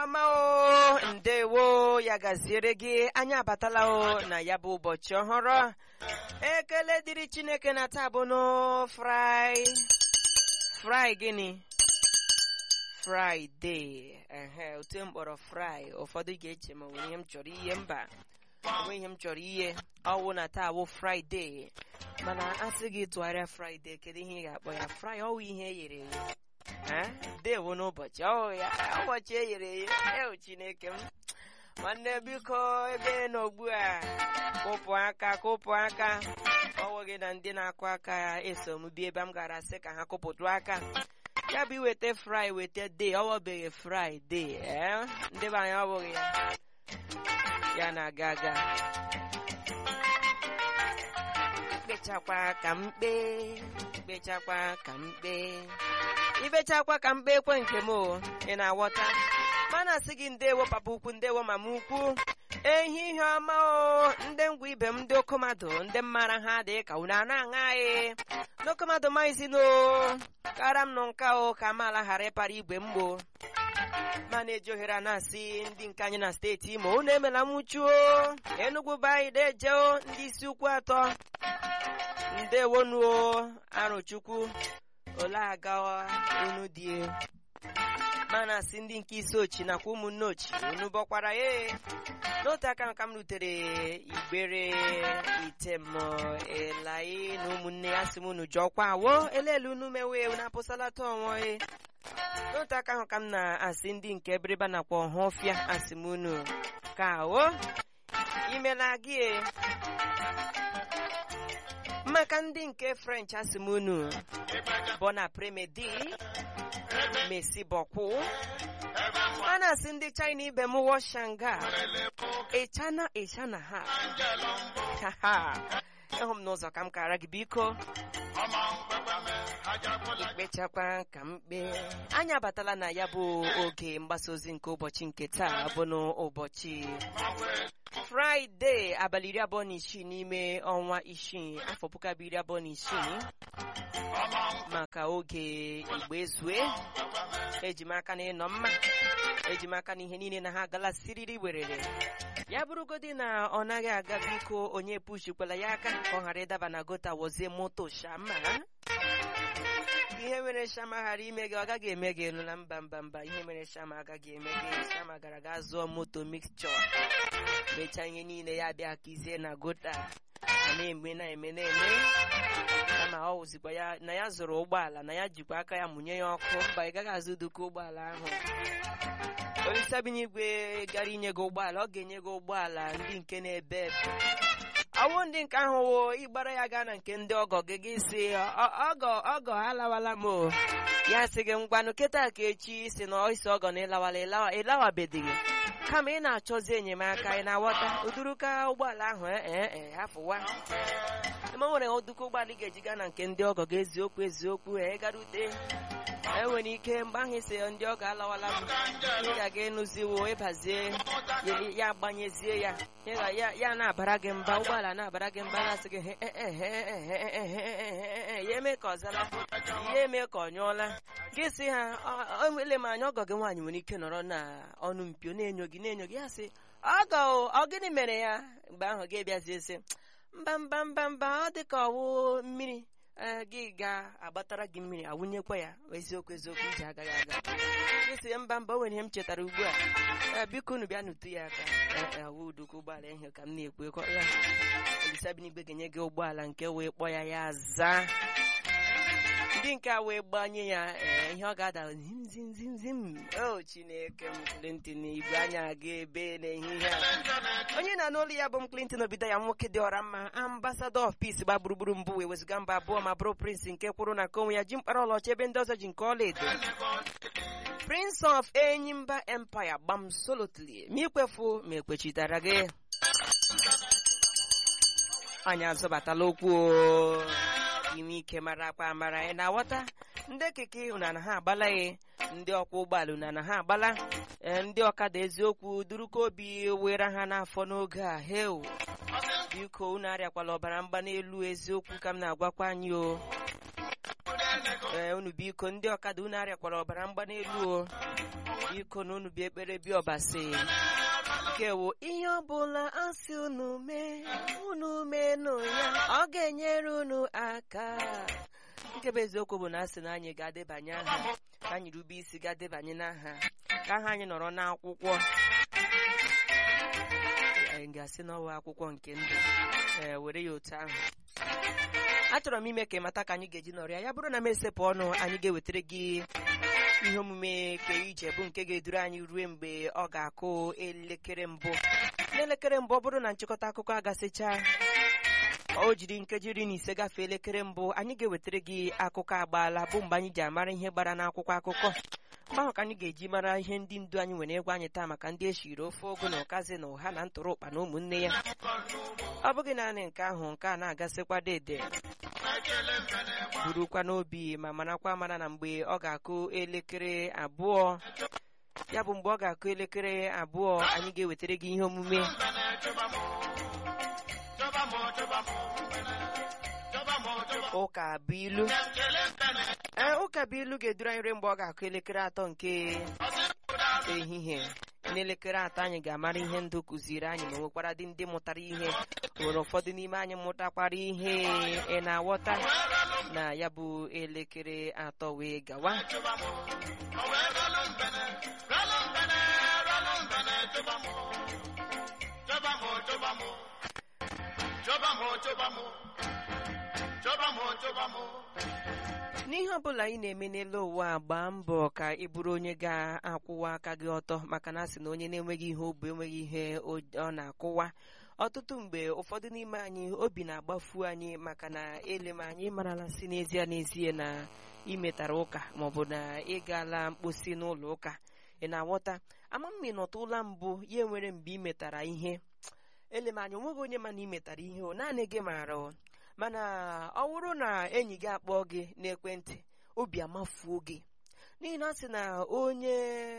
ọma o ndewo ya gaziere gị anyị abatala o na ya bụ ụbọchị ọhụrụ ekele dịrị chineke na taa bụ no fri fri gịnị fraịde ehe otu m kpọrọ fri ụfọdụ ga-eche ma nwere ihe m chọrọ ihe mba onwe ihe m chọrọ ihe ọwụ na taa bụ fraịde mana a sị gị tụgharịa fraịde kedu ihe ị ga-akpọ ya fri ọwụ ihe e ghere eghe dewo n'ụbọchị ọhụụ ya ụbọchị e ghere eghe ewu chineke m nwanne biko ebe nọ ugbu a kụpụ aka kụpụ aka ọwụ gị na ndị na-akụ aka ya eso m bi ebe m gara sị ka ha kụpụtụ aka ya bụ iweta fri weta de ọwọbeghị fraịde ee ndị be anyị ọbụghị ya ya na-aga aga kpechakwa ka mkpe kpechakwa ka mkpe ibechakwa ka mkpe ekwe nke m o ị na-aghọta mana asị gị ndewo papa ukwu ndewo mama ukwu ehihie ọma o ndị ngwa ibe m ndị okomadụ ndị mmara ha dị ka unu a na-aṅa anyị n'okomadụ maizino kara m nụ nka o ka amaala ghara ịpara igwe mgbo ma na-eji ohere a na-asị ndị nke anyị na steeti imo unu emela nwụchuo enugwu baanyị dejeo ndị isi ukwu atọ ndewonuo arụchukwu ole aga unu die mana asị ndị nke isi ochi nakwa ụmụnne ochi unu bọkwara ya n'otu aka nka m rutere igbere item elai na ụmụnne ya sị m unu jọkwa awo elelu unu mewe unu apụsalata onwe n'otu aka ahụ ka m na-asị ndị nke ebiriba nakwa ọhụfịa asị m unu ka awo imela gị maka ndị nke french asị m unu bona premedi mesi bọkwụ a na-asị ndị china ibe m wọ shanga ịchana ịchana ha ịhụ m n'ụzọ ka m kara gị biko ikpechakwa ka mkpe anyị abatala na ya bụ oge mgbasa ozi nke ụbọchị nke taa bụ n'ụbọchị fraịde abalị iri abụọ na isii n'ime ọnwa isii afọ puku abụọ iri abụọ na isii maka oge igbo ezue eji m aka na ịnọ mma eji m aka na ihe niile na ha agala siriri werere ya bụrụgodi na ọ naghị aga biko onye pushikwala ya aka ka ọ ghara ịdaba na gota wozie moto shama ihe mere shama ghara ime gị ọ gaghị eme gị elu na mba mba mba ihe mere shama agaghị eme gị shama gara ga zụọ moto mixture mechaa ihe niile ya bịa kizie na gota a na-eme na-eme na-eme kama ọ wụzikwa ya na ya zụrụ ụgbọala na ya jikwa aka ya mụnye ya ọkụ mba ị gaghị azụ duka ụgbọala ahụ olisabinye igwe gara inye gị ụgbọala ọ ga-enye gị ụgbọala ndị nke na-ebe ebe ọwụ ndị nke ahụ wo ịgbara ya gaa na nke ndị ọgọ gị gị si ọgọ ọgọ alawala m o ya sị gị ngwanụ kịta ka echi si na isi ọgọ na ịlawala ịlawabedịghị kama ị na-achọzi enyemaka ị na-aghọta uduruka ụgbọala ahụ ee hafụwa eme nwere oduka ụgbọala ị ga-eji gaa na nke ndị ọgọ gị eziokwu eziokwu ee garute enwere ike mgbe ahụ isi ndị ọgọ alawala m ị ga-aga ịnụziwo ịbazie ya agbanyezie ya ya na-abara gị mba ụgbọala na-abara gị mba na-asị gị ya eme ka ọ zara ya eme ka ọ nyụọla gị si ha ele m anya ọgọ gị nwaanyị nwere ike nọrọ na ọnụ mpio na-enyo gị na-enyo gị ya sị ọgọ ọ gịnị mere ya mgbe ahụ gị bịazie sị mba mba mba mba ọ dị ka ọwụ mmiri gị ga-agbatara gị mmiri awụnyekwa ya eziokwu eziokwu iji agaghị aga gị sị mba mba o nwere ihe m chetara ugbu a biko unu bịa n'utu ya aka awụ uduka ụgbọala ihe ka m na-ekwu ya olisabinigwe ga-enye gị ụgbọala nke wee kpọ ya ya zaa ndị nke a wee gbanye ya ihe ọ ga-ada zimzimzimzim o chineke m Clinton igwe anya aga ebe n'ehihie a onye na n'olu ya bụ m Clinton obido ya nwoke dị ọra mma ambassador of peace gba gburugburu mbụ wee wezụga mba abụọ ma bụrụ prince nke kwụrụ na konwe ya ji mkpara ọlaọcha ebe ndị ọzọ ji nke ọla edo prince of enyimba empire gbam solotly ma ikwefu ma ekwechitara gị anyị azọbatala okwu inwe ike mara akpa amara ị na-aghọta ndị keke una na ha agbala ya ndị ọkwọ ụgbọala una na ha agbala ndị ọkada eziokwu duruka obi were ha n'afọ n'oge a heu biko unu arịakwala ọbara mgba n'elu eziokwu ka m na-agwakwa anyị o ee unu biko ndị ọkada unu arịakwara ọbara mgbanelu o biko na unu bịa ekpere bịa ọbasi kewo ihe ọbụla asị unu mee unu menụ ya ọ ga-enyere unu aka nke bụ eziokwu bụ na asị na anyị ga-adebanye aha ka anyị rube isi ga-adebanye n'aha ka aha anyị nọrọ n'akwụkwọ anyị ga-asị n'ọwa akwụkwọ nke ndụ ee were ya otu ahụ achọrọ m ime ka ị mata ka anyị ga-eji nọrọ ya ya bụrụ na m esepụ ọnụ anyị ga-ewetara gị ihe omume ke ije bụ nke ga-eduru anyị ruo mgbe ọ ga-akụ elekere mbụ n'elekere mbụ ọ bụrụ na nchịkọta akụkọ agasịcha o jiri nkeji iri na ise gafee elekere mbụ anyị ga-ewetara gị akụkọ agbaala bụ mgbe anyị ji amara ihe gbara n'akwụkwọ akụkọ mgbe ahụ ka anyị ga-eji mara ihe ndị ndu anyị nwere egwu anyị taa maka ndị eshiri ofe ogo na ụkazi na ụha na ntụrụ ụkpa na ụmụnne ya ọ bụghị naanị nke ahụ nke a na-agasịkwa dede burukwa n'obi ma marakwa mara na mgbe ọ ga-akụ elekere abụọ ya bụ mgbe ọ ga-akụ elekere abụọ anyị ga-ewetara gị ihe omume ụka bụ ilu ee ụka bụ ilu ga-eduru anyị ruo mgbe ọ ga-akụ elekere atọ nke ehihie n'elekere atọ anyị ga-amara ihe ndụ kụziri anyị ma nwekwara dị ndị mụtara ihe nwere ụfọdụ n'ime anyị mụtakwara ihe ị na-aghọta na ya bụ elekere atọ wee gawa n'ihe ọbụla ị na-eme n'elu ụwa gbaa mbọ ka ị bụrụ onye ga-akwụwa aka gị ọtọ maka na asị na onye na-enweghị ihe obu enweghị ihe ọ na-akwụwa ọtụtụ mgbe ụfọdụ n'ime anyị obi na-agbafu anyị maka na ele ma anyị marala si n'ezie n'ezie na imetara ụka maọbụ na ịgala mkposi n'ụlọ ụka ị na-aghọta ama mma ị nọtụla mbụ ya enwere mgbe ị metara ihe ele ma anyị onweghị onye ma na ị metara ihe o naanị gị maara o mana ọ bụrụ na enyi gị akpọọ gị n'ekwentị obi amafuo gị n'ihi na ọ sị na onye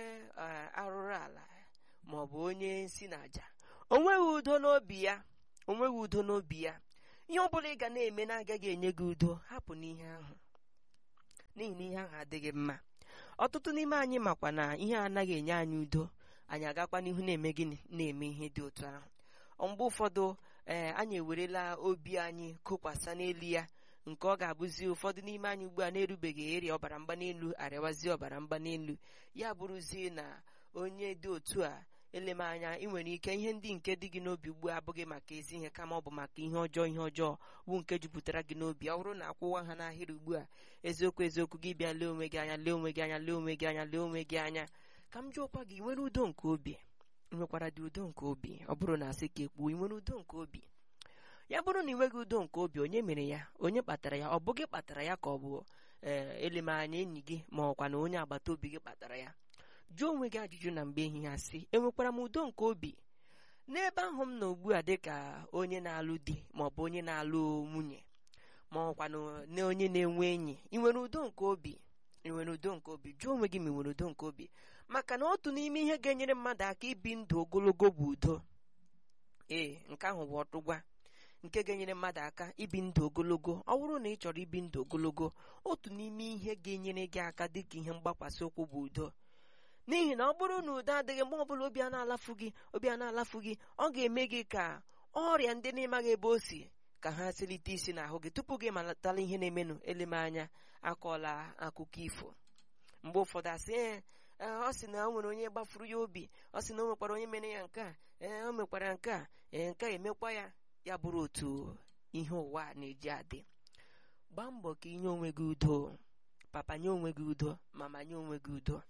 arụrụ ala ma ọ bụ onye si n'aja onweghị udo n'obi ya onweghị udo n'obi ya ihe ọ bụla ị ga na-eme na-agaghị enye gị udo hapụ n'ihe ahụ n'ihi na ihe ahụ adịghị mma ọtụtụ n'ime anyị makwa na ihe anaghị enye anyị udo anyị agakwa n'ihu na-eme gịnị na-eme ihe dị otu ahụ mgbe ụfọdụ ee anyị ewerela obi anyị kokwasa n'elu ya nke ọ ga-abụzi ụfọdụ n'ime anyị ugbu a na-erubeghị eri ọbara mgbanelu arịawazi ọbara mgbanelu ya bụrụzie na onye dị otu a elemanya ị nwere ike ihe ndị nke dị gị n'obi ugbu a abụghị maka ezi ihe kama ọ bụ maka ihe ọjọọ ihe ọjọọ bụ nke jupụtara gị n'obi ọ bụrụ na akwụwa ha n'ahịrị ugbu a eziokwu eziokwu gị bịa lee onwe gị anya lee onwe gị anya lee onwe gị anya lee onwe gị anya ka m jụọkwa gị nwere udo nke obi nwekwara dị udo nke obi ọ bụrụ na asị ka ekpuo ị nwere udo nke obi ya bụrụ na ị nweghị udo nke obi onye mere ya onye kpatara ya ọ bụ gị kpatara ya ka ọ bụ ee elemanya enyi gị ma ọkwa na onye agbata obi gị kpatara ya jụọ onwe gị ajụjụ na mgbe ehihie asị enwekwara m udo nke obi n'ebe ahụ m nọ ugbu a dịka onye na-alụ di ma ọ bụ onye na-alụ nwunye ma ọkwa na onye na-enwe enyi ị nwere udo nke obi ị nwere udo nke obi jụọ onwe gị ma ị nwere udo nke obi maka na otu n'ime ihe ga-enyere mmadụ aka ibi ndụ ogologo bụ udo ee nke ahụ bụ ọtụgwa nke ga-enyere mmadụ aka ibi ndụ ogologo ọ bụrụ na ị chọrọ ibi ndụ ogologo otu n'ime ihe ga-enyere gị aka dịka ihe mgbakwasị ụkwụ bụ udo n'ihi na ọ bụrụ na udo adịghị mgbe ọbụla obi a na-alafu gị obi a na-alafu gị ọ ga-eme gị ka ọrịa ndị n'ịmaghị ebe o si ka ha selite isi n'ahụ gị tupu gị malatala ihe na-emenụ eleme anya akọla akụkọ ifo mgbe ụfọdụ asị ee ọ sị na o nwere onye gbafuru ya obi ọ sị na o nwekwara onye mere ya nke a ee o mekwara nke a ee nke a emekwa ya ya bụrụ otu ihe ụwa na-eji adị gbaa mbọ ka inye onwe gị udo papa nye onwe gị udo mama nye onwe gị udo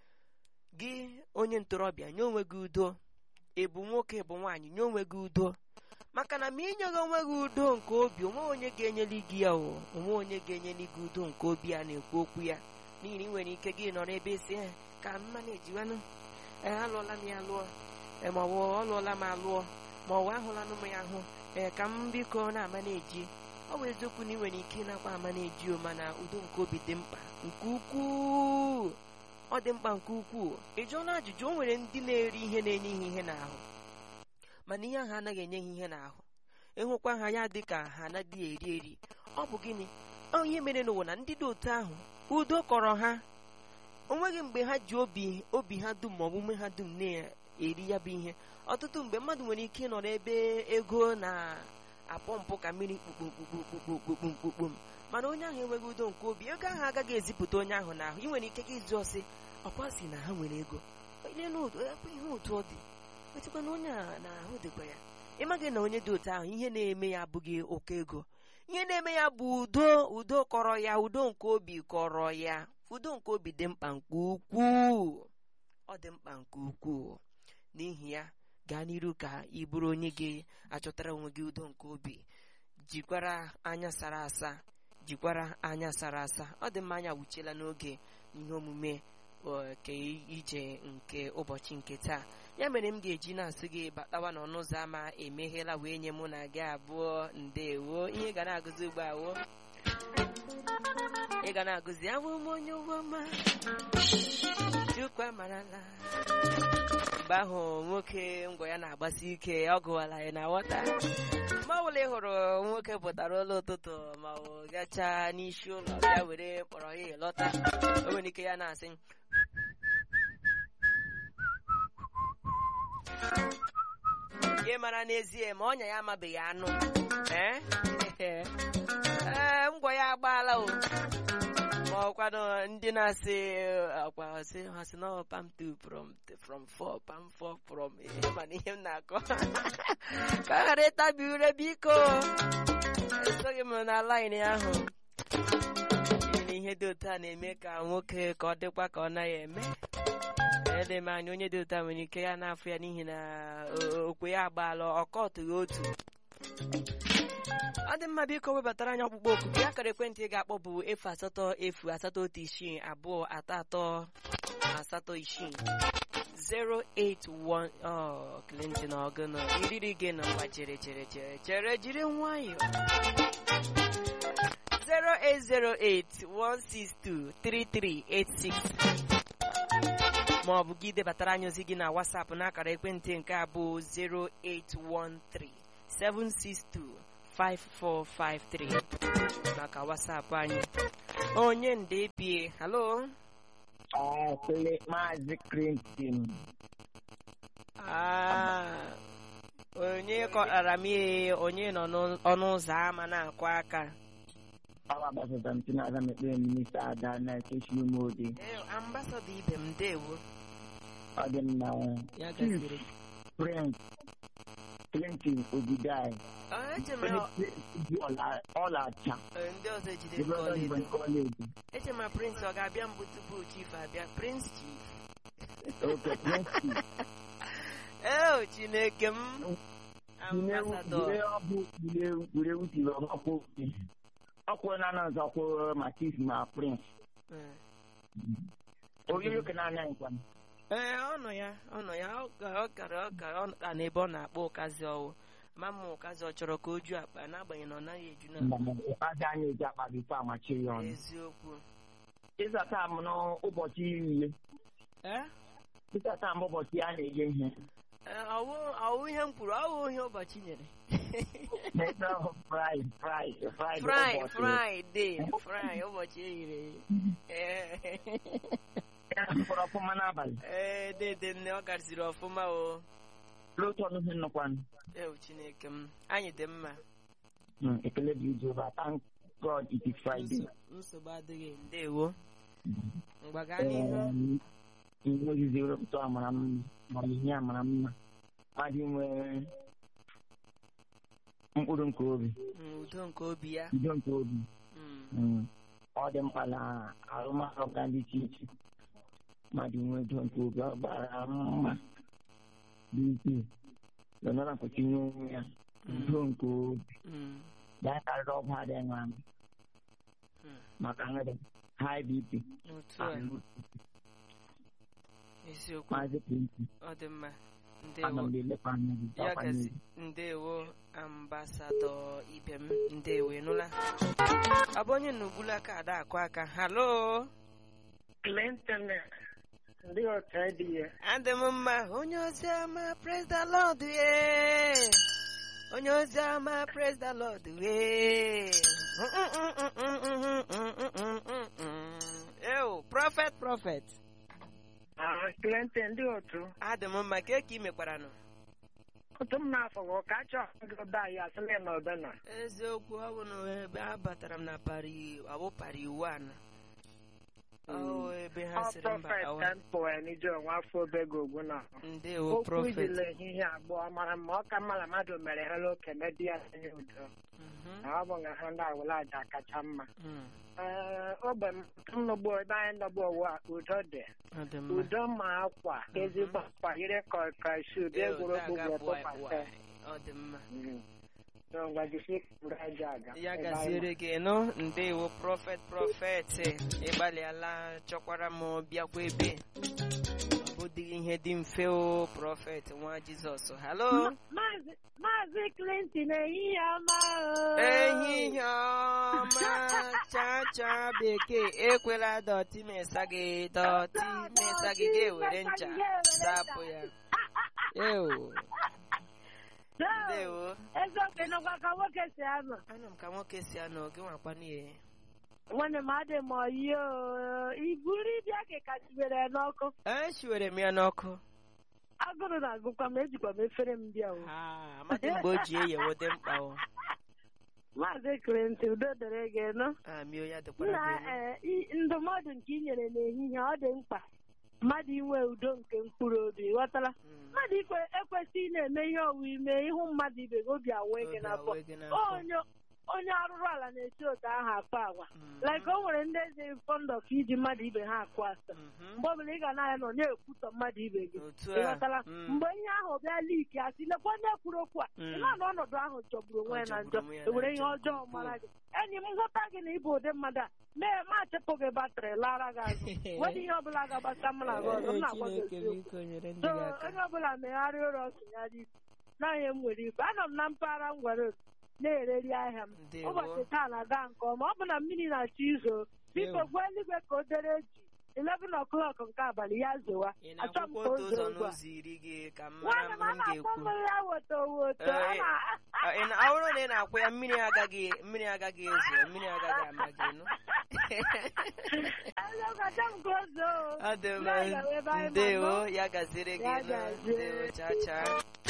gị onye ntorobịa nye onwe gị udo ịbụ nwoke bụ nwaanyị nye onwe gị udo maka na ma inyeghị onwe gị udo nke obi onwe onye ga-enyeli gị ya o onwe onye ga-enyeli gị udo nke obi a na-ekwu okwu ya n'ihi na ị nwere ike gị nọrọ ebe esi ka mma na-ejiwanụ ee alụọla m ya lụọ ma ọ bụ ọ lụọla m alụọ ma ọ bụ ahụlanụ m ya ahụ ee ka m biko na-ama na-eji ọ bụ eziokwu na ị nwere ike ịnakwa ama na-eji o mana udo nke obi dị mkpa nke ukwuu ọ dị mkpa nke ukwuu ị jụọla ajụjụ o nwere ndị na-eri ihe na-enye ha ihe n'ahụ mana ihe ahụ anaghị enye ha ihe n'ahụ ịhụkwa ha ya dị ka ha anaghị eri eri ọ bụ gịnị ọ ihe mere n'ụwa na ndị dị otu ahụ udo kọrọ ha onweghị mgbe ha ji obi obi ha dum ma ọ bụ ume ha dum na-eri ya bụ ihe ọtụtụ mgbe mmadụ nwere ike ịnọ n'ebe ego na-apọmpụ ka mmiri kpukpukpukpukpukpukpukpukpum mana onye ahụ enweghị udo nke obi ego ahụ agaghị ezipụta onye ahụ n'ahụ ị nwere ike gị ịjụ ọsị ọkwa si na ha nwere ego ilele otu ebe ihe otu ọ dị etikwa na onye a na-ahụ dịkwa ya ịmaghị na onye dị otu ahụ ihe na-eme ya abụghị oke ego ihe na-eme ya bụ udo udo kọrọ ya udo nke obi kọrọ ya udo nke obi dị mkpa nke ukwuu ọ dị mkpa nke ukwuu n'ihi ya gaa n'iru ka ị bụrụ onye ga-achọtara onwe gị udo nke obi jikwara anya sara asa jikwara anya sara asa ọ dị mma anya wuchiela n'oge ihe omume ke ije nke ụbọchị nke taa ya mere m ga-eji na-asị gị batawa n'ọnụ ụzọ ámá emeghela wee nye mụ na gị abụọ ndewo ihe ga na-agụzi ugbu a wo ị ga na-agụzi abụ m onye ụgbọma chukwu amarala mgbe ahụ nwoke ngwa ya na-agbasi ike ọ gụwala ya na wọta mgbe ọbụla ị hụrụ nwoke pụtara ụlọ ụtụtụ ma ọ gachaa n'isi ụlọ ya were kpọrọ ya lọta o nwere ike ya na-asị gị mara n'ezie ma ọnya ya amabeghị anụ ee ngwa ya agbaala o ma ọkwanụ ndị na-asị akwa sị ha sị na pam two from from four pam four from ihe mana ihe m na-akọ ka ọ ghara ịtabi ure biko esoghị m na laịnị ahụ na ihe dị otu a na-eme ka nwoke ka ọ dịkwa ka ọ naghị eme ele m anya onye dị otu a nwere ike ya na-afụ ya n'ihi na okwe ya agbaala ọkọtụghị otu ọ dị mma biko webatara anyị ọkpụkpọ oku gị akara ekwentị ị ga-akpọ bụ efu asatọ efu asatọ otu isii abụọ atọ atọ asatọ isii 081 ọ Clinton ọgụnụ iriri gị na mgba chere chere chere chere jiri nwayọọ 08081623386 ma ọ bụ gị debatara anyị ozi gị na WhatsApp n'akara ekwentị nke a bụ 0813 762 5453 maka WhatsApp anyị onye nde bie halo Ekele Maazị Clinton. Ah, onye kọtara m ihe onye nọ n'ọnụ ụzọ ámá na-akụ aka Ọwa gbasara m Chinaza mekpere minista Ada na-ekechi ume ode. Ee, ambasadọ ibe m ndewo Ọ dị mma. ya Chief gaziri Prince Clinton Ogidai. Ah, eche m na Ji ọlacha. eh, ndị ọzọ ejide Ebe ọ kọleji dị kọleji. eche ma prince ọ ga-abịa mbụ tupu chief abịa prince chief Oke Prince. ee chineke m ambasadọ Gurewu tiri ọgbakọ ọkwụ na na nzọkwụ ma Chief ma Prince. Eh. Oriri oke na-anya nkwa. ee ọ nọ ya ọ nọ ya ọ ga- ọ gara ọ gara ọ ka n'ebe ọ na-akpọ ụkazi ọwụ ma mma ụkazi ọ chọrọ ka o ju akpa n'agbanyeghị na ọ naghị eju na Aja anyị eji akpa bifo amachiri ya ọnụ. eziokwu ịzata m n'ụbọchị iri ihe ee ịzata m ụbọchị a na-enye ihe Ee, ọwụ ọwụ ihe m kwuru ọwụ ihe ụbọchị nyere n'ebe ahụ fri fri fri fri fraịde fri ụbọchị eyiri eyi mkpọrọ ọfụma n'abalị ee dede nne ọ gaziri ọfụma o n'otu ọnụ ihe nnọkwanụ ewu chineke m anyị dị mma Mm, ekele dị jehova thank god it is friday Nso- nsogbu adịghị ndewo mgbaga n'ihu ihe ozizi wepụta amara mma ma ihe amara mma mmadụ nwee mkpụrụ nke obi Mm, udo nke obi ya udo nke obi Mm, Mm, ọ dị mkpa na arụmarụ ga dị iche iche mmadụ nwee udo nke obi ọ gbara mma dị ukwuu lenara kwụsịnye onwe ya udo nke obi mm, gaa karịrị ọgwụ adịghị nwa m mm. maka nwere high bp otu a eziokwu maazị pinti ọ dị mma ana ndewo m elekwa anya gị ya ọkwa gazi n'ihu. ndewo ambasadọ ibe m ndewo ịnụla ọ bụ onye n'ugbula aka ada akụ aka halo Clinton ndị ọka dị ya adị m mma onye ozi ama praise the lord ye onye ozi ọma praise the lord wee ew prophet prophet Ah, Clinton ndị otu adị m mma ka eke imekwara nụ otu m na-afọ gị ka achọ gị anyị asịlị na ọbịa na eziokwu ọ bụ na ebe abatara m na pari ọ bụ pari wan ọ ebe ha ọ sịrị mba prọfet awa ka m pụọ n'ije onwe afọ obego ogwu na ndewo okwu prophet ijile ehihie abụọ mara mma ọ ka mma na mmadụ mere hello kene di ya anya udo Mhm, na ọ bụ na ha ndị awụla aja kacha mma mm, ee ogbe m m nọgbu ebe anyị nọgbu ụwa udo dị ọ dị mma udo ma akwa ezigbo akwa yiri kọkọshu dị Ew, egwuregwu daga bụ bụa- tụkwasị bụa. ọ dị mma ngwajisi kpụrụ aja aga ya Ebe anyị gaziere gị nụ ndewo prọfet prọfet ịgbalịala chọkwara m bịakwa ebe ọ bụdịghị ihe dị mfe o prọfet nwa jizọs halo Maazị Maazị Clinton ehihie ọma o. ehihie ọma chacha bekee ekwela dọtị mesa gị dọtị mesa gị ga-ewere ncha zapụ ya ewo ndewo eziokwu nọkwa ka nwoke si anọ anọ m ka nwoke si anọ gị nwakwa n'ihe nwanne m adị m oyi o iburu ịbịa ka kachibere n'ọkụ eshiwere m ya n'ọkụ agụrụ na-agụkwa m ejikwa m efere m bịa o Ha, amadị mgbe o ji eyewode mkpa o Maazị Clinton udo dere gị nụ amio ya dịkwara nna gị elu. ee, i- ndụmọdụ nke ị nyere n'ehihie ọ dị mkpa mmadụ inwe udo nke mkpụrụ obi ghọtara Mm, mmadụ ikwe ekwesịghị na-eme ihe ọwụ ime ịhụ mmadụ ibe gị obi awee gị obi n'afọ awe gị n'afọ. onye onye arụrụ ala na-esi otu ahụ akpa agwa Mm, like o nwere ndị eze fond of iji mmadụ ibe ha akụ asa mhm. mgbe ọbụla ị ga na-anya nọ na-ekwutọ mmadụ ibe gị otu ị a ghọtala mm, mgbe ihe ahụ bịa liki asị lekwa onye kwuru okwu a Mm. ị ma na ọnọdụ ahụ jọgburu onwe ya na Ọ njọ jọgburu onwe ya na ewere ihe njọ nke ọjọọ ukwuu. mara gị enyi m nghọta gị na ịbụ ụdị mmadụ a mee ma achịpụ gị batrị lara gị azụ wedị ihe ọbụla ga-agbasa mụ na gị ọzọ m na-agwa gị Chineke eziokwu biko nyere ndị so gị aka onye ọbụla megharịa ụlọ tụnyere isi naanị m nwere ife anọ m na mpaghara ngwere na-ereri ahịa m Ndewo. ụbọchị taa na-aga nke ọma ọ bụ na mmiri na-achọ izo biko Ew. gwa eluigwe ka o dere ji 11 o'clock nke abalị ya zowa ị achọ m na-akwụkwọ ka o otu ụzọ zoo ugbu a n'ụzọ iri gị ka m mara nwanne m m a ihe m na-akpọ ga-ekwu mmiri ya woto woto Eh, a na- Ọ, ị na- ọ bụrụ na ị na-akwụ ya mmiri agaghị mmiri agaghị ezo mmiri agaghị ama gị nụ Eziokwu, achọ m ka o zoo ọ dị mma Ya gawa ebe anyị ma ndewo nọ. ya gaziere gị Ya nụ gazie. ndewo cha cha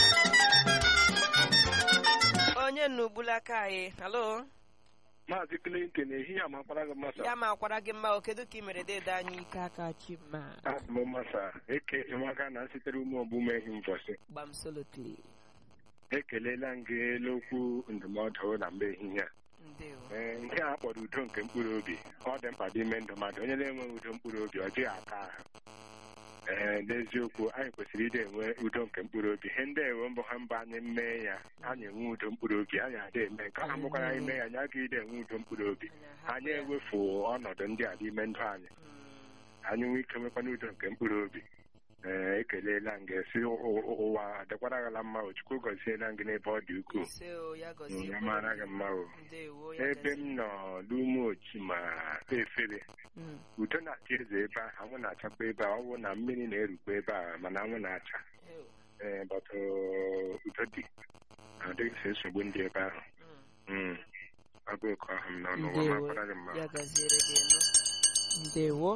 onye nnugbula aka anyị halo Maazị Clinton ehihie amakwara gị masa ya ma akwara gị mma o kedu ka ị mere dede anyị ike aka chima asị m masa eke emaka na sitere ume ọgbụma ehi mbọsị gbam solotli ekelela m gị elu okwu ndụmọdụ na mgbe ehihie a ndewo Ee, nke a kpọrọ udo nke mkpụrụ obi ọ dị mkpa n'ime ndụ mmadụ onye na-enweghị udo mkpụrụ obi ọ dịghị aka ahụ ee n'eziokwu anyị kwesịrị ịdị enwe udo nke mkpụrụ obi ihe ndị ewe mbụ ha mba anyị mee ya anyị enwe udo mkpụrụ obi anyị adị eme nke ha bụkwara anyị mee ya anyị agaghị ịdị enwe udo mkpụrụ obi anyị ewefu ọnọdụ ndị a n'ime ndụ anyị anyị nwee ike nwekwana udo nke mkpụrụ obi ee ekelela m ga-esi ụwa adịkwara gala mma o chukwu gọziela m gị n'ebe ọ dị ukwuu ise o ya gọzie ya mara gị mma o ndewo ya ebe m gazie. nọ n'ume ochi ma efere Mm, udo na-achị eze ebe ahụ anwụ na-achakwa ebe a ọ bụ na mmiri na-erukwa ebe a mana anwụ na-acha ew, ee bọtụ udo dị adịghịsị nsogbu ndị ebe ahụ mm. Mm. ọ bụ oke ahụ m n'ọnụ ụwa ndewo makwara gị mma ya gaziere gị nụ ndewo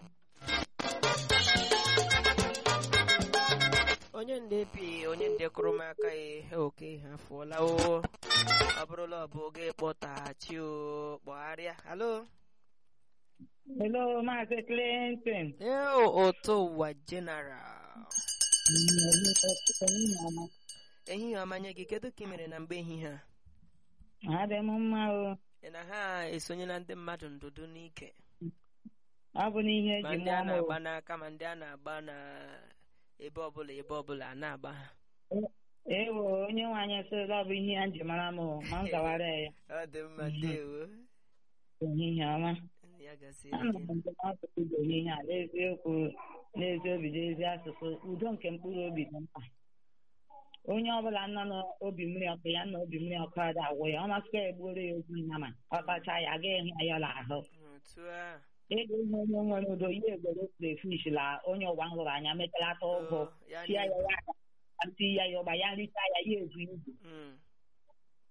onye ndepi onye ndekụrụ m aka ya oke ha fụọla o ọ bụrụla ọ bụ oge kpọtaghachi o kpọgharịa halo Hello, Maazị Clinton. ee ụtọ ụwa general ehihie ọma nye gị kedu ka ị mere na mgbe ehihie a Adị m mma o. ị na ha esonyela ndị mmadụ ndụdụ n'ike Ọ bụ n'ihe ma eji ndị a mụọ m o. na-agba n'aka ma ndị a na-agba na ebe ọbụla ebe ọbụla a na-agba ha Ewo, onye nwe anyị sịrị ọ bụ ihe ya ji mara m o, ma m gawara ya. ọ dị mma ndewo Ehihie ọma. ya gaziere Anọ gị m ndụmọdụ udo ehihie a n'eziokwu n'ezi obi n'ezi asụsụ udo nke mkpụrụ obi dị mkpa. Onye ọbụla nọ n'obi mmiri ọkụ ya na obi mmiri ọkụ ada agwụ ya ọ masịkwa ya egbuoro ya ozu nnama ọ tacha ya agaghị ehụ ya yọla ahụ otu a ego ihe onye nwere udo ihe egboro crayfish la onye ụwa m hụrụ anya metalata ụgụ Oh, ya tia ya na- ya ati ya ya ụgba ya nricha ya ya ezu ibu Mm,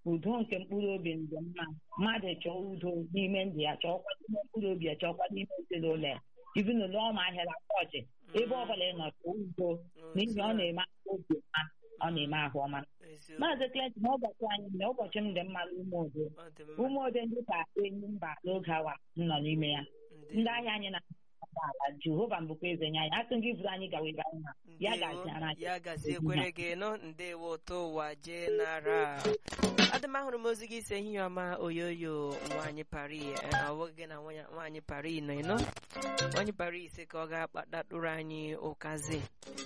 udo nke mkpụrụ obi dị mma mmadụ chọọ udo n'ime ndụ ya chọọkwa n'ime mkpụrụ obi ya chọọkwa n'ime ezinụlọ ya ezinụlọ ọma ahịara ọchị ebe ọbụla ị nọ chọọ udo n'ihi ọ na-eme ahụ obi ọma ọ na-eme ahụ ọma eziokwu maazị Clinton n'ụbọchị anyị na ụbọchị m dị mma n'ume odo ọ dị mma ume odo ndị ka enyi mba n'oge awa m nọ n'ime ya ndị ndewo ahịa anyị na ala jehova mbụkwa eze nye anyị asị gị bụrụ anyị gawa ebe anyị na ya Ndewo, gaziara anyị ya gaziekwere gị nụ ndewo ụtọ ụwa jee nara adị m ahụrụ m ozi gị si ehihie ọma oyoyo nwaanyị pari ọwụghị gị na nwanya- nwaanyị pari nọ ịnọ nwaanyị pari ise ka ọ ga-akpatatụrụ anyị ụkazi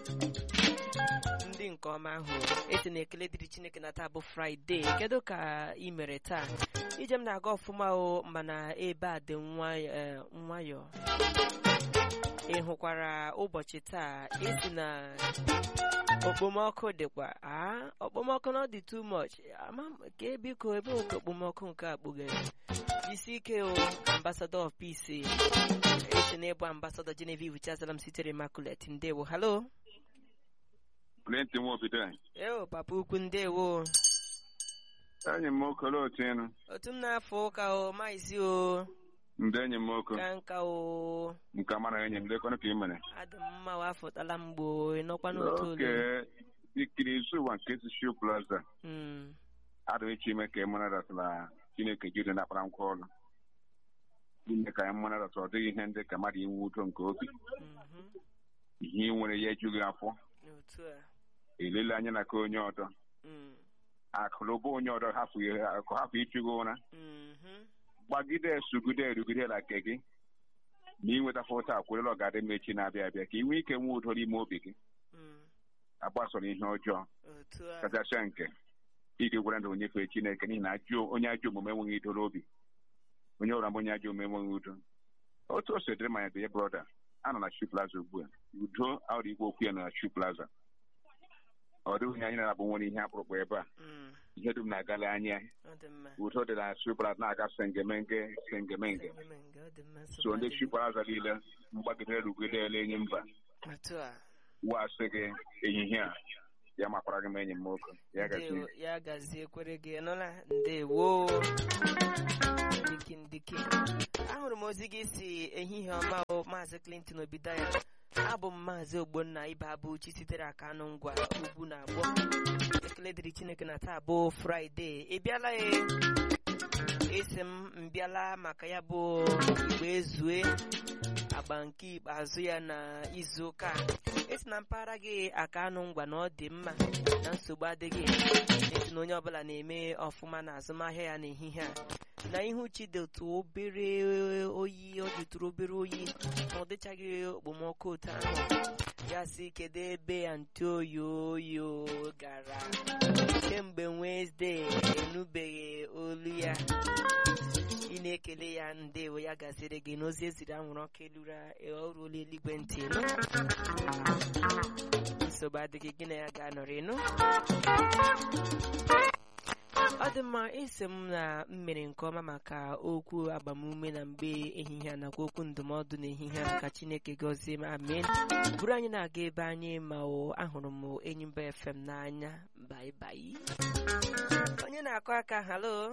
ndị nke ọma ahụ esi na ekele dịrị chineke na taa bụ fraịde kedu ka ị mere taa ije m na-aga ọfụma o mana ebe a dị nwayọ- eh, nwayọọ ị hụkwara ụbọchị taa esi na okpomọkụ dịkwa a okpomọkụ na ọ dị too much ama m ka biko ebe oke okpomọkụ nke a kpughere isi ike o ambassador of peace esi na ịbụ ambassador Genevieve Chazalam sitere Immaculate ndewo halo Clinton Nwobido eo papa ukwu ndewo enyi m nwoke olee otu ịnụ otu m na-afọ ụka o maizi o ndị enyi m nwoke ka nka o nke mara enyi m lekọnụ ka ị mere adị m mma wafụtala mgbo ịnọkwa n'otu oke ole ikiri izu ụwa nke si Shoe Plaza Mm, adịghị iche ime ka ị mara datụla Chineke jiri na-akpara nkwa ọrụ ime ka anyị mara datụ ọ dịghị ihe ndị ka mmadụ inwe udo nke obi mhm, ihe ị nwere ya ejughị afọ otu a elele anya na ka onye ọdọ Mm, akụlụba onye ọdọ hapụ ihe akụ hapụ ịchụgị ụra mhm, gbagide sugide erugide la nke gị ma ị nweta fọta akwụrịla ọgadị mechi na-abịa abịa ka ị nwee ike nwee udo n'ime obi gị mm, agbasoro ihe ọjọọ otu a kachasịa nke iji gwara ndụ nyefee Chineke n'ihi na ajọ onye ajọ omume enweghị ido n'obi onye ọra m onye ajọ omume enweghị udo otu o si dịrị manya dị brọda a nọ na Shoe Plaza ugbu a udo ahụrụ igwe okwu ya nọ na Shoe Plaza ọ dịghị onye anyị na-abụ nwere ihe akpụrụkpụ ebe a Mm, ihe dum na-agala anya ọ dị mma udo dị na Shoe Plaza na-aga sengemenge sengemenge Sengemenge, ọ dị mma so ndị nsogbu Shoe Plaza niile mgbagidere rugidele enyi mba otu a wasị gị ehihie a ya makwara gị m enyi m nwoke ya gazi ndewo ya gazie kwere gị nụla ndewo ndiki ndiki ahụrụ m ozi gị si ehihie ọma o maazị Clinton Obidaya abụ m maazị ogbonna ibe abụchi sitere aka anụ ngwa ugwu na agbọ ekele dịrị chineke na taa bụ fraịde ị bịala ya esi m mbịala maka ya bụ igbe ezue agba nke ikpeazụ ya na izu ụka a. esi na mpaghara gị aka anụ ngwa na ọ dị mma na nsogbu adịghị esi na onye ọbụla na-eme ọfụma na azụmahịa ya n'ehihie a na ihu chi dị otu obere oyi ọ dịtụrụ obere oyi ma ọ dịchaghị okpomọkụ otu ahụ ya si kedu ebe anti oyi oyo gara kemgbe Wenesde enubeghị olu ya ị na-ekele ya ndewo ya gaziri gị n'ozi eziri anwụrụ ọkụ elura ọ ruola eluigwe ntị nụ nsogbu adịghị gị na ya ga-anọrị nụ ọ dị mma isi m na m mere nke ọma maka okwu agbamume na mgbe ehihie a nakwa okwu ndụmọdụ n'ehihie a ka chineke gọzie m amen bụrụ anyị na-aga ebe anyị ma o ahụrụ m enyi mba fm n'anya bai bai onye na-akụ aka halo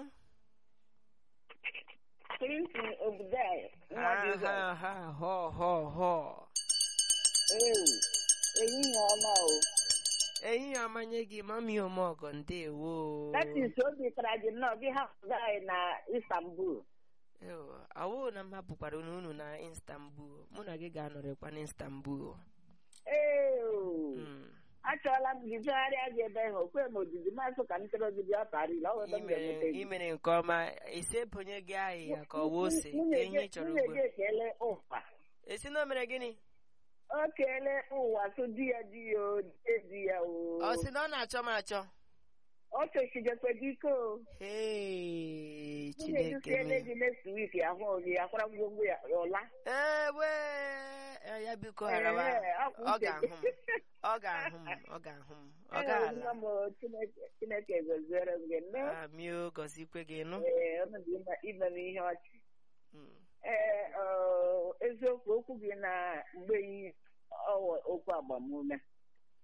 Clinton Obidaya, nwa ha Jizọs. ha ha họ họ họ Ee, ehihie ọma o. ehihie amanye gị mami omeọgọ ndewo That is obi tara gị nnọọ gị hapụrụ anyị na Istanbul. Ewo, awụ na m hapụkwara unu na Istanbul mụ na gị ga-anọrịkwa na Istanbul Ee, o. Mm. achọọla m gị tụgharịa gị ebe ahụ okwe m ojiji masị ka m chọrọ gị bịa Paris ọ webe Ị m mere ga-enweta gị. ị mere nke ọma esi ebonye gị ahịhịa ka ọ bụ ose ka Nwunye ihe ị gị- chọrọ nwunye ugbu gị ekele ụwa esi na o mere gịnị o keele ụwa tụ di ya di ya o die di ya o ọ sị na ọ na-achọ m achọ ọ chọchijekwe gị ike o Hey, nwunye gị Chineke siele mee. gị next week ahụ gị akwara ngwongwo ya ọla ewe eh, ya biko gharawa Ee, akwụ ọ uche ga-ahụ gị. m ọ ga-ahụ m ọ ga-ahụ m ọ Ee, ga-ala nwa m o, Chineke- Chineke goziere m gị nne amio gọzikwe gị nụ ee ọnọdụ ime- ime m ihe ọchị Mm. ee ọ, eziokwu okwu gị na mgbe yi ọwụ okwu agbamume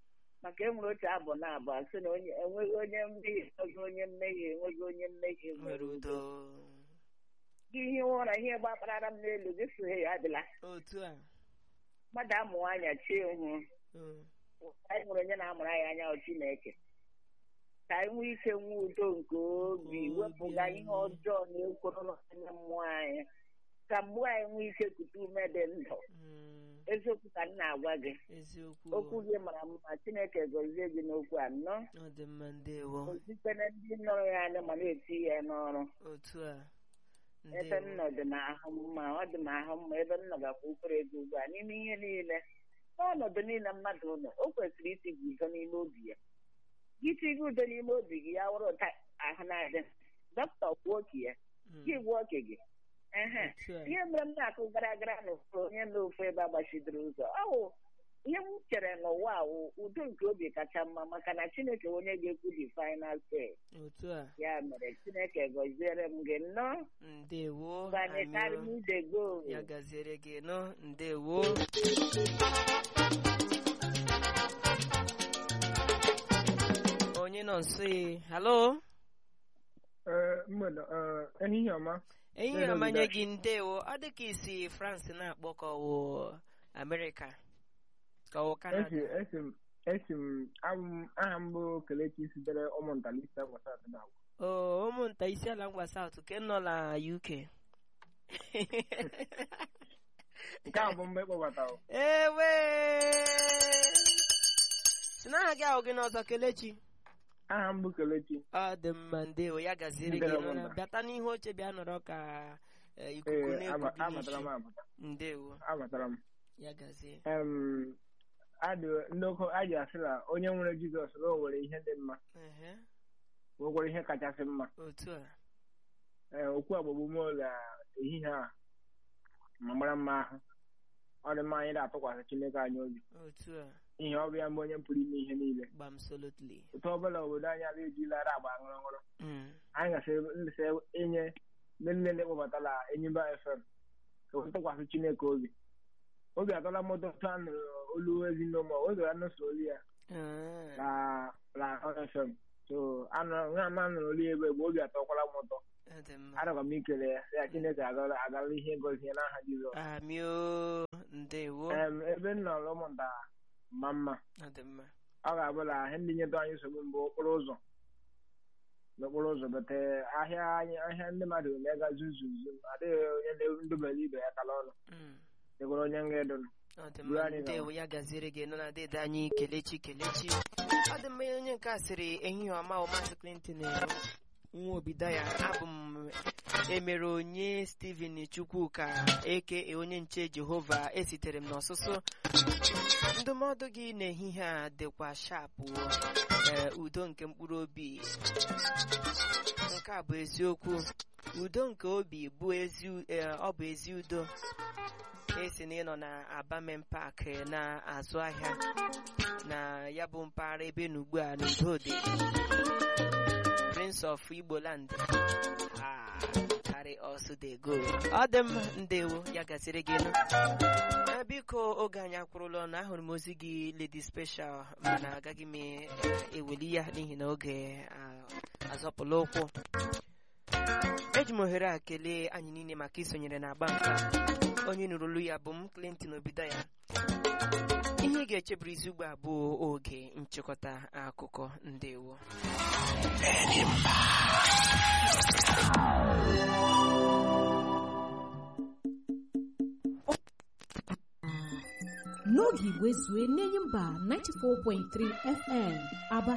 maka enwere otu abụ na abụ asị na onye enweghị onye mmehie enweghị onye mmehie enweghị onye mmehie nwere udo gị ihe ụra ihe gbakparara m n'elu gị soghe ya adịla otu a mmadụ amụ anya chie ihu Mm. anyị nwere onye na-amụrụ anyị anya ọ Chineke ka anyị nwee ike nwee udo nke obi Obi wepụga ihe anyị. ọjọọ na-ekworo n'anya mmụọ anyị ka mgbe anyị nwee ike kute ume dị ndụ Mm. eziokwu ka m na-agwa gị eziokwu okwu gị mara mma Chineke gọzie gị n'okwu a nnọọ ọ dị mma ndewo ozikpere ndị nọrọ ya anya ma na-eti ya n'ọrụ otu a ebe m ndewo nọ dị m ahụ mma ọ dị m ahụ mma ebe m nọ gakwa ukwere ego ugbu a n'ime ihe niile n'ọnọdụ niile mmadụ nọ o kwesịrị itigị udo n'ime obi ya itigị udo n'ime obi gị ya wụrụ ụta ahụ na-adị dọkịta kwuo oke ya Mm. gị gwuo oke gị ehe otu a ihe mere m na-akụ gara gara n'ụfụ onye na ofu ebe agbachidoro ụzọ ọ wụ ihe m chere n'ụwa a wụ udo nke obi kacha mma maka na Chineke bụ onye ga-ekwu the final say otu a ya mere Chineke gọziere m gị nnọọ ndewo gbanekarị m anyị ide go ya gaziere gị nọ ndewo onye nọ nso e halo mgbede ehihie ọma ehihie Hello, ọmanye Vidash. gị ndewo ọ dị ka isi france na-akpọ ka ọwụ amerịka ka ọwụ esi kanada esi m esi m abụ m aha m bụ kelechi sitere ụmụntalista gbasara na agwa o ụmụnta isi ala ngwa saut ke nọ na uk nke a bụ mgbe ịkpọbatara ewe si na aha gị ahụ gị n'ọzọ kelechi aha m bụ kelechi ọ dị mma ndewo ya gaziri gị Ndewo, nọ na- mba. bịata n'ihu oche bịa nọrọ ka eh, ikuku ee ama- na-eku gị amatara m n'isi amata ndewo amatara m ya gazie em adị ndị oke a ji asị na onye nwere jizọs na o nwere ihe dị mma Ehe, nwekwara ihe kachasị mma otu a ee okwu agbagbume na ehihie a ma mara mma ahụ ọ dị mma anyị na-atụkwasị chineke anyị obi otu a ihe ọ bụ ya mbụ onye pụrụ ime ihe niile gbam solotly otu ọbụla obodo anyị ala ejilara agba ṅụrụ ṅụrụ Mm, anyị gasị inye ndị nne ndị kpọbatara enyimba fm ka o tụkwasị chineke obi obi atọla mmadụ otu a nụrụ olu ezinụlọ oge ya nụsoro olu ya ah, na na fm so anụrụ nwa ama nụrụ olu ya ebe mgbe obi atọkwala m ụtọ ọ dị mma arọga m ikele ya sị ya chineke agara agara ihe ngozi ya n'aha jizọs amio ndewo Em, ebe m nọrọ ụmụnta ma mma ọ dị mma ọ ga-abụ na ihe ndị nyetụ anyị nsogbu mbụ okporo ụzọ n'okporo ụzọ bete ahịa anyị ahịa ndị mmadụ na-ega zuzuzu adịghị onye ndobere ibe ya kala ọnụ Mm, dịkwara onye nga edonu ọ dị Buru mma anyị ndewo gawa. ya gaziere gị nọ na dede anyị kelechi kelechi ọ dị mma onye nke a sịrị ehihie ọma ọ maazị clinton eh, nwa obido ya abụ m emere onye steven chukwuka eke onye nche jehova esitere m n'ọsụsụ ndụmọdụ gị n'ehihie a dịkwa shapụ eh, udo nke mkpụrụ obi nke a bụ eziokwu udo nke obi bụ ezi eh, ọ bụ ezi udo esi na ịnọ na abamen park eh, na-azụ ahịa na ya bụ mpaghara ebe na ugbu a n'udo dị prince of igboland Ah, carry us dey go ọ dị mma ndewo ya gasịrị gị nụ Eh, biko oge anyị akwụrụla ọnụ ahụrụ m ozi gị lady special mana agaghị m eh, eweli ya n'ihi na oge ah, azọpụla ụkwụ eji m ohere a kelee anyị niile maka isonyere na agba nka onye nụrụ olu ya bụ m clinton obido ya ihe ị ga-echeburu isi ugbu a bụ oge nchịkọta akụkọ ndewo n'oge igwe zue n'enyi mba 94.3 fm aba